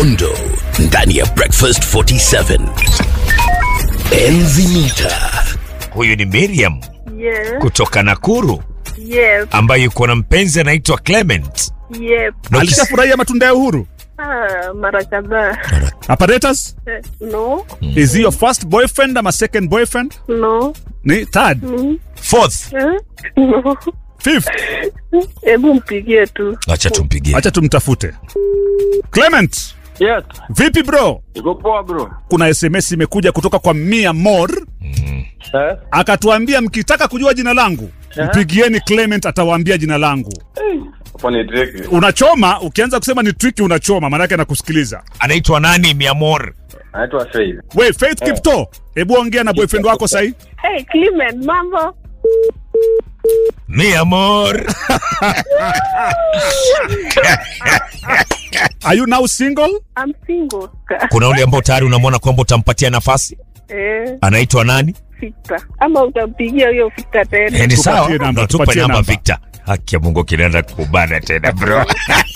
Uhondo ndani ya Breakfast 47. Enzi mita. Huyu ni Miriam Yes, kutoka Nakuru yes, ambaye yuko na mpenzi anaitwa Clement. yes. Na ukis- alishafurahia matunda ya uhuru Ah, mara kadhaa. apparatus Eh, No, is he your first boyfriend ama second boyfriend no. ni third Mm. Fourth, Eh? No. fifth Hebu mpigie tu. acha tumpigie. acha tumtafute clement Yes, vipi bro iko poa bro. kuna sms imekuja kutoka kwa mia mor Eh? akatuambia mkitaka kujua jina langu mpigieni clement atawaambia jina langu Hapo ni tricky. unachoma ukianza kusema ni triki unachoma maanake anakusikiliza Anaitwa nani? Miamor. Anaitwa Faith. we faith kipto hebu ongea na boyfriend wako sahii Hey, Clement, mambo? Miamor. are you now single I'm single. Kuna ule ambao tayari unamwona kwamba utampatia nafasi, Eh, anaitwa nani? Victor. Ama utampigia huyo Victor tena. Eh, ni Tupatie sawa, namba, Ndo tupe tupatie namba namba. Victor. Haki ya Mungu kinaenda kubana tena bro.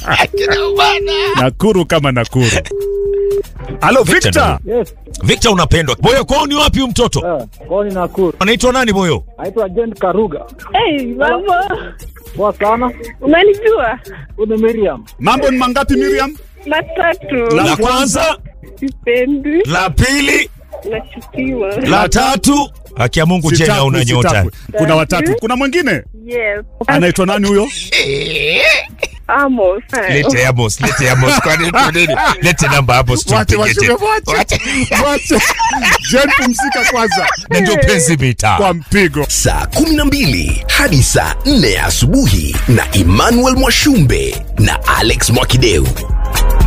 nakuru kama nakuru halo Victor victor Yes, Victor unapendwa. Boyo kwao ni wapi huyu mtoto? eh, kwao ni Nakuru. Anaitwa nani Boyo? Anaitwa Jen Karuga. Hey, mambo? Poa sana. Unanijua? Huyu ni Miriam. mambo ni mangapi miriam Matatu. La kwanza, Sipendi. la pili, Nachukiwa. la tatu. Haki ya Mungu jena Sitakwi, una nyota. sitakwi. kuna watatu kuna mwingine Yes. anaitwa nani huyo Amos. Lete Amos, lete Amos. Kwa nini? Kwa nini? Lete namba Amos Wache, tumpige wache, tena. wache. Wache. Wache. jen pumzika kwanza Na ndio penzi mita. kwa mpigo Saa 12 hadi saa 4 ya asubuhi na Emmanuel Mwashumbe na Alex Mwakideu.